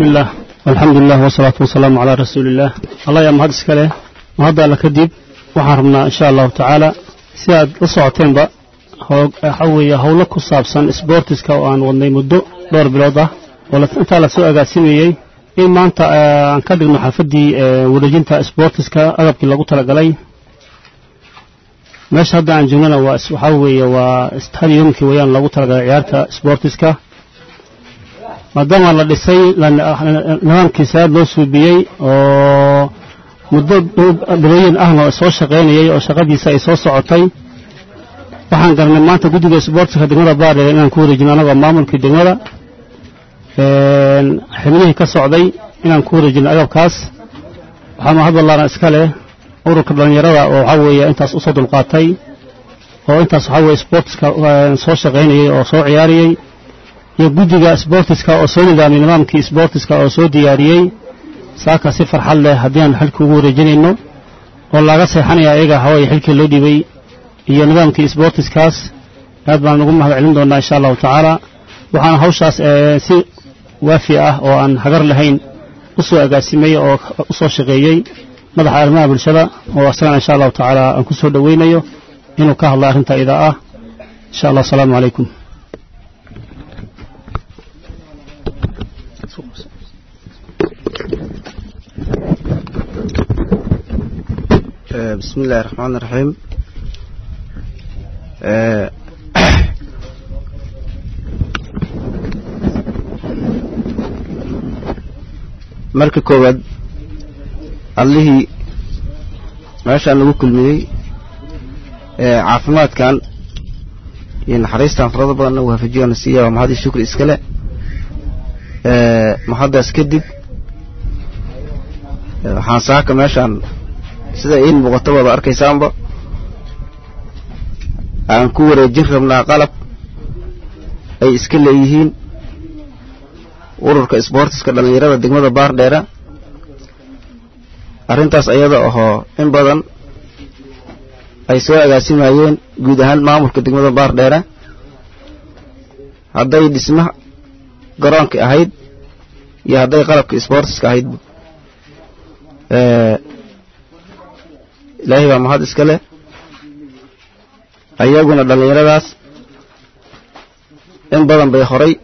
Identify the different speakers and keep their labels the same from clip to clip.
Speaker 1: بسم الله والحمد لله والصلاة والسلام على رسول الله الله يا مهد اسكاله مهد الله كدب وحرمنا إن شاء الله تعالى سياد لصعتين بقى حوية هولا كصابسان سبورتسكا وان wadnay muddo dhowr bilood ah oo intaa la soo agaasimiyey in maanta aan ka dhigno xaafadii wareejinta sportiska agabkii lagu talagalay meesha hadda aan joognana waa waxaa weeye waa stadiumkii wayaan lagu talagalay ciyaarta sportiska maadaama la dhisay nidaamkiisa aad loo suubiyey oo muddo bilooyin ahna soo shaqaynayay oo shaqadiisa ay soo socotay waxaan garanay maanta guddiga sboortiska degmada baardheer inaan ku wareejino anagoo maamulkii degmada xibnihii ka socday inaan ku wareejino agabkaas waxaa mahadwallaana iska leh ururka dhallinyarada oo waxaa weeye intaas usoo dulqaatay oo intaas waxaa weeye sboortiska soo shaqaynayey oo soo ciyaariyey iyo guddiga sboortiska oo soo nidaamiyey nidaamkii sboortiska oo soo diyaariyey saaka si farxad leh haddii aan xilkii ugu wareejinayno oo laaga seexanaya ayaga hawaya xilkii loo dhibay iyo nidaamkii sboortiskaas aad baan ugu mahad celin doonaa insha allahu tacaala waxaana hawshaas si waafi ah oo aan hagar lahayn u soo agaasimay oo u soo shaqeeyey madaxa arrimaha bulshada oo asagana insha allahu tacaala aan ku soo dhoweynayo inuu ka hadla arrinta idaa ah insha allah asalaamu calaykum
Speaker 2: بسم الله الرحمن الرحيم marka koowaad allihii meeshaan lagu kulmiyey caafimaadkan iyo naxariistan farada badanna waafajiyoona siiya waa mahadii shukri iskale mahaddaas kadib waxaan saaka meeshaan sida iin muuqato wada arkaysaanba aan ku wareejin rabnaa qalab ay iska leeyihiin ururka sboortiska dhallinyarada degmada baardheera arrintaas ayada ahoo in badan ay soo agaasimayeen guud ahaan maamulka degmada baardheera hadday dhisma garoonka ahayd iyo hadday qalabka sboortiska ahaydba ilaahay baa mahad iska leh ayaguna dhallinyaradaas in badan bay horay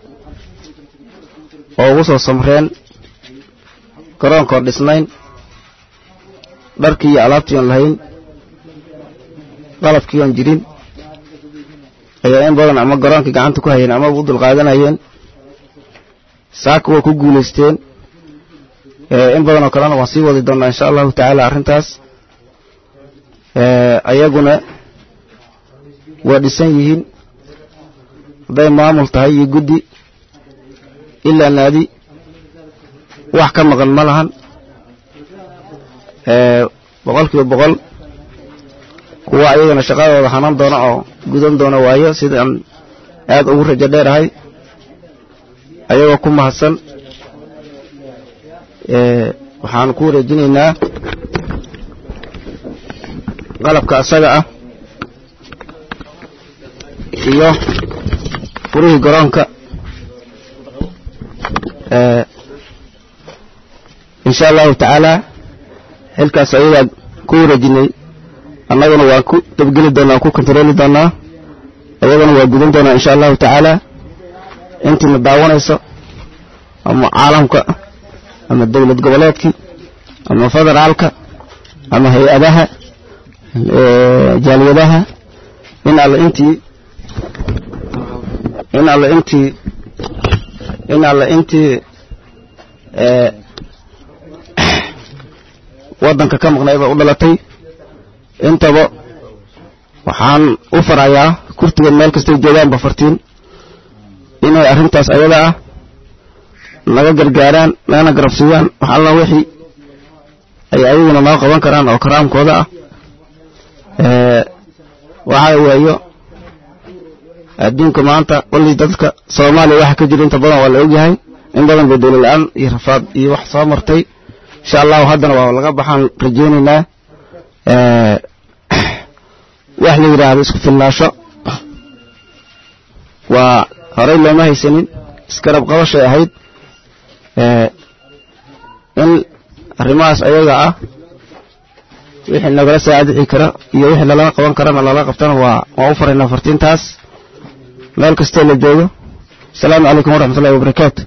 Speaker 2: oo ugu soo samreen garoonkoon dhisnayn dharkii iyo alaabtii oon lahayn qalabkii oon jirin ayaa in badan ama garoonkii gacanta ku hayeen amaba u dulqaadanayeen saaka waa ku guulaysteen in badan oo kalena waan sii wadi doonnaa insha allahu tacaala arrintaas ayaguna waa dhisan yihiin hadday maamul tahay iyo guddi ilaa naadi wax ka maqan ma lahan boqol kiiba boqol kuwa ayagana shaqadooda hanan doona oo gudan doona waayo sidaan aad ugu rajo dheerahay ayagoo ku mahadsan waxaan ku wareejinaynaa qalabka asaga ah iyo furihii garoonka insha allahu tacaala xilkaas ayagaa ku wareejinay annaguna waan ku dabgeli doonaa waan ku kontarooli doonaa ayagana waa gudan doonaa insha allahu tacaala intiina daawanayso ama caalamka ama dowlad goboleedkii ama federaalka ama hay-adaha jaaliyadaha in alle intii in alle intii in alle intii waddanka ka maqnayba u dhalatay intaba waxaan u farayaa kurtigan meel kastay joogaanba fartiin inay arrintaas ayada ah naga gargaaraan nagana garabsiiyaan wax alla wixii ay ayaguna noo qaban karaan oo karaamkooda ah waxaa waayo adduunka maanta wallii dadka soomaaliya waxa ka jira inta badan waa la ogyahay in badan bay dowla la-aan iyo rafaad iyo wax soo martay insha allahu haddana waa laga baxaan rajaynaynaa wax la yidhaahdo isku filnaasho waa horey looma haysanin iskarab qabashay ahayd arrimahaas ayaga ah wixii nagala saacadici kara iyo wixii lalaga qaban karana lala qabtana waa waan u faraynaa fartiintaas meel kastoo la joogo asalaamu calaykum waraxmatullahi wabarakaatu